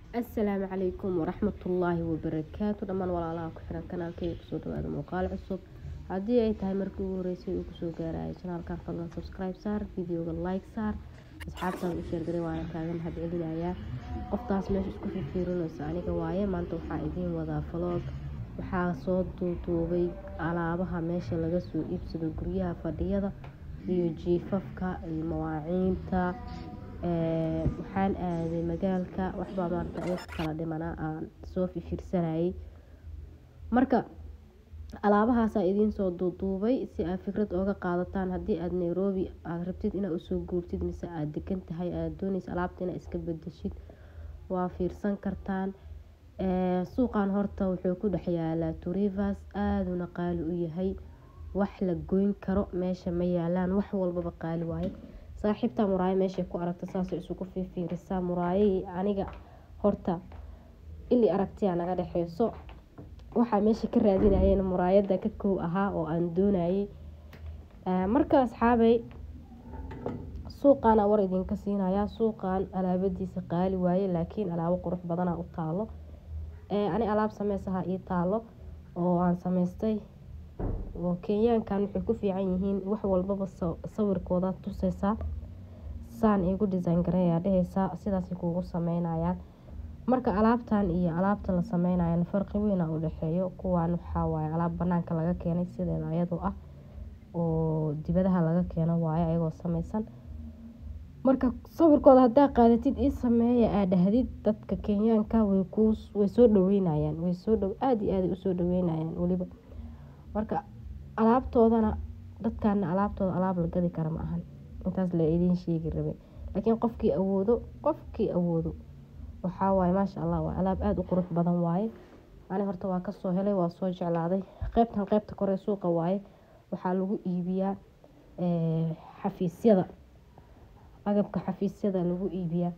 asalaamu calaykum waraxmatullaahi wabarakaatu dhammaan walaalaha ku xiran kanaalkeyga kusoo dhawaada muuqaal cusub haddii ay tahay markii ugu horeysay uu kusoo gaaraya janaalkan fadlan subscribe saar videoga like saar asxaabtaan u sheergaray waana kaaga mahad celinayaa qoftaas meesha isku fiirfiirinaysa aniga waaye maanta waxaa idiin wadaa vlog waxaa soo duuduubay alaabaha meesha laga soo iibsado guryaha fadhiyada iyo jiifafka iyo mawaaciinta waxaan aaday magaalka waxbaa maarata iga kala dhimanaa aan soo fiirsanayay marka alaabahaasaa idiin soo duuduubay si aad fikrad ooga qaadataan haddii aad nairobi aada rabtid inaad usoo guurtid mise aada degan tahay aada dooneysa alaabta inaad iska bedeshid waa fiirsan kartaan suuqan horta wuxuu ku dhex yaalaa turivas aaduna qaali u yahay wax la goyn karo meesha ma yaalaan wax walbaba qaali waaye saaxiibta muraayo meeshay ku aragta saasay isugu fiirfiirisaa muraayahii aniga horta ili aragtiyaa naga dhexeyso waxaa meesha ka raadinayeen muraayada ka kow ahaa oo aan doonayay marka asxaabay suuqana war idinka siinayaa suuqan alaabadiisa qaali waaye laakiin alaabo qurux badana u taalo ani alaab sameysaha ii taalo oo aan sameystay oo kenyaankan waxay ku fiican yihiin wax walbaba sawirkooda tuseysaa saan igu design gareeyaa dheheysaa sidaasay kuugu sameynayaan marka alaabtan iyo alaabta la sameynayan farqi weyna u dhexeeyo kuwan waxaa waaye alaab banaanka laga keenay sideeda ayadoo ah oo dibadaha laga keeno waaye ayagoo sameysan marka sawirkooda haddaa qaadatid ii sameeya aa dhahdid dadka kenyaanka way kuu way soo dhaweynayaan way soo dhow aada iyo aaday usoo dhaweynayaan weliba marka alaabtoodana dadkana alaabtooda alaab la gadi kara ma ahan intaas la idiin sheegi rabay laakiin qofkii awoodo qofkii awoodo waxaa waaye maasha allah waa alaab aada u qurux badan waaye ani horta waa kasoo helay waa soo jeclaaday qeybtan qeybta kore suuqa waaye waxaa lagu iibiyaa xafiisyada agabka xafiisyada lagu iibiyaa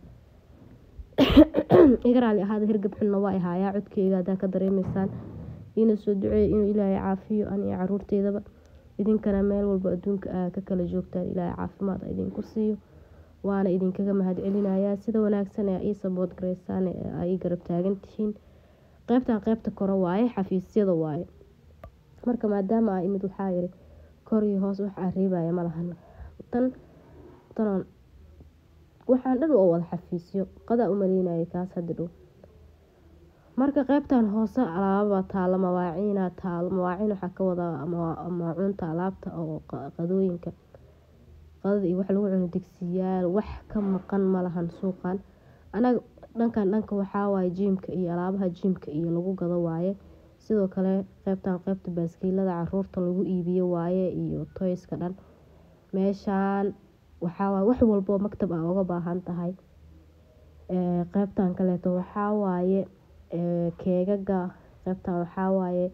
iga raali ahaada hirgab xunna waa ahaayaa codkeyga haddaa ka dareemeysaan iina soo duceeya inuu ilaahay caafiyo an iyo caruurteydaba idinkana meel walba adduunka aa ka kala joogtaan ilaahay caafimaad idinku siiyo waana idinkaga mahad celinayaa sida wanaagsan ee ii sabood gareysaan aa ii garab taagan tihiin qeybtan qeybta kore waaye xafiisyada waaye marka maadaama aa imid waxaa yiri kor iyo hoos wax aa reebaya malahan tan tanoon waxaan dhan oo wada xafiisyo qadaa u maleynayay kaas hadda dhow marka qeybtan hoose alaababa taalo mawaaciina taalo mawaaciin waxaa ka wadaa maacuunta alaabta oo qadooyinka qadada iyo wax lagu cuno digsiyaal wax ka maqan malahan suuqan anaga dhankan dhanka waxaa waaye jiimka iyo alaabaha jiimka iyo lagu gado waaye sidoo kale qeybtan qeybta baaskiilada caruurta lagu iibiyo waaye iyo toyska dhan meeshaan waxaa waaye wax walboo maktab aa uga baahan tahay qeybtan kaleeto waxaa waaye keegaga qeybtan waxaa waaye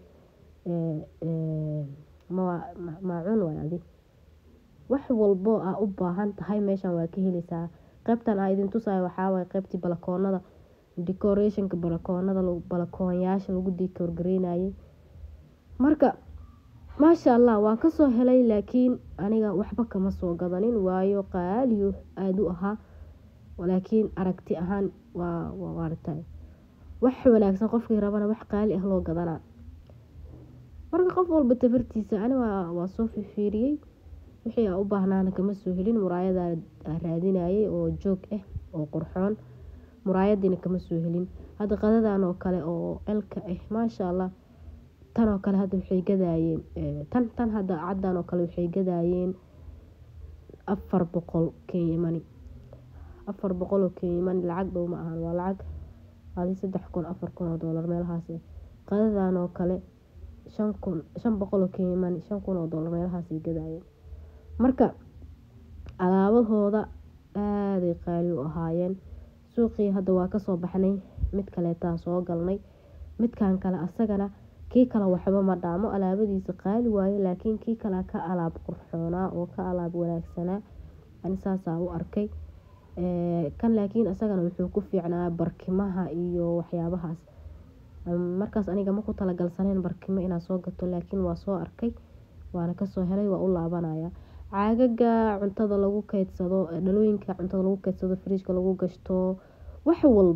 maacuun waay adi wax walbo aa u baahan tahay meeshan waa ka heleysaa qeybtan aa idin tusayo waxaa waaye qeybtii balakoonada decorationka balakoonada balakoonyaasha lagu decoor gareynayay marka maasha allah waa kasoo helay laakiin aniga waxba kama soo gadanin waayo qaaliyo aada u ahaa laakiin aragti ahaan waa waartay wax wanaagsan qofkii rabana wax qaali ah loo gadanaa marka qof walba tafartiisa ani waa soo fifiiriyey wixii aa u baahnaana kama soo helin muraayada raadinayay oo joog ah oo qurxoon muraayadiina kama soo helin hadda qadadan oo kale oo elka ah maasha allah tan oo kale hadda waxay gadaayeen tan tan hadda caddan oo kale waxay gadaayeen afar boqol kenyamani afar boqol oo kenyamani lacag dhow ma ahan waa lacag adi saddex kun afar kun oo doolar meelahaas qadadan oo kale shan kun shan boqol oo kenyamani shan kun oo doolar meelahaasay gadaayeen marka alaabahooda aaday qaali u ahaayeen suuqii hadda waa kasoo baxnay mid kaleetaa soo galnay midkan kale asagana kii kale waxba ma dhaamo alaabadiisa qaali waaye laakiin kii kale ka alaab qurxoonaa oo ka alaab wanaagsanaa ani saasaa u arkay kan laakiin isagana wuxuu ku fiicnaa barkimaha iyo waxyaabahaas markaas aniga ma ku talagalsaneyn barkimo inaa soo gato laakiin waa soo arkay waana kasoo helay waa u laabanaya caagaga cuntada lagu keydsado dhalooyinka cuntada lagu keydsado fridjka lagu gashto wax walbo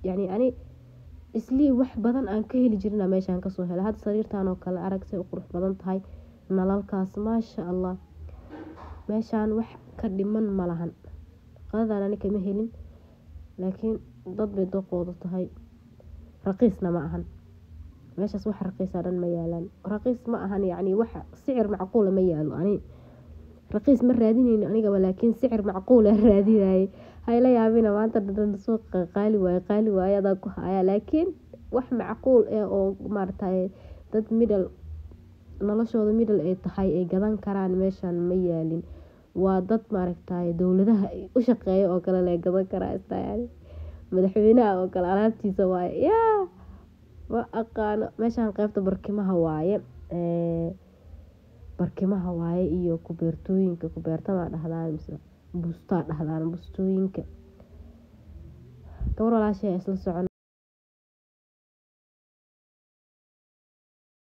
yacni ani islii wax badan aan ka heli jirina meeshaan kasoo helay hadda sariirtan oo kale arag say u qurux badan tahay nalalkaas maasha allah meeshaan wax ka dhiman ma lahan qadadan ani kama helin laakiin dad bay doqooda tahay raqiisna ma ahan meeshaas wax raqiisa dhan ma yaalaan raqiis ma ahan yacni wax sicir macquula ma yaalo ani raqiis ma raadinayno anigaba laakiin sicir macquula raadinayay hayla yaabina maanta dhadhan suuqa qaali waaye qaali waaye adaa ku haya laakiin wax macquul eh oo maaragtay dad middle noloshooda middle ay tahay ay gadan karaan meeshaan ma yaalin waa dad maaragtay dowladaha u shaqeeya oo kale lee gadan karaa istayani madaxweynaha oo kale alaabtiisa waaye yaa ma aqaano meeshaan qeybta barkimaha waaye barkimaha waaye iyo kubeertooyinka kubeertamaa dhahdaan mise bustaa dhahdaan bustooyinka gabar walaashay isla socon